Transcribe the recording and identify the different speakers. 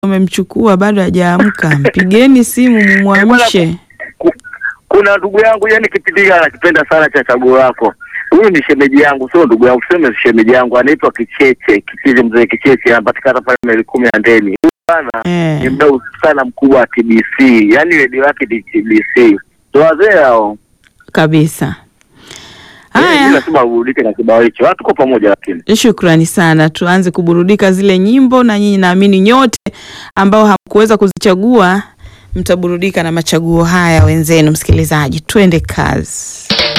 Speaker 1: wamemchukua bado hajaamka, mpigeni simu mumwamshe.
Speaker 2: Ku- Kuna ndugu yangu yani kipindi hiki anakipenda sana cha chaguo lako. Huyu ni shemeji yangu, sio ndugu yangu, tuseme shemeji yangu, anaitwa Kicheche, Kicheche, mzee Kicheche, anapatikana pale maili kumi ya Ndeni. Huyu bana ni
Speaker 1: Eh,
Speaker 2: mdau sana mkubwa wa TBC, yani redio yake ni TBC. Ndo wazee hao.
Speaker 1: kabisa.
Speaker 2: Eh,
Speaker 1: Haya,
Speaker 2: lazima urudike na kibao hicho. Ah, Tuko pamoja lakini.
Speaker 1: shukrani sana. Tuanze kuburudika zile nyimbo, na nyinyi naamini nyote ambao hamkuweza kuzichagua mtaburudika na machaguo haya wenzenu. Msikilizaji, twende kazi.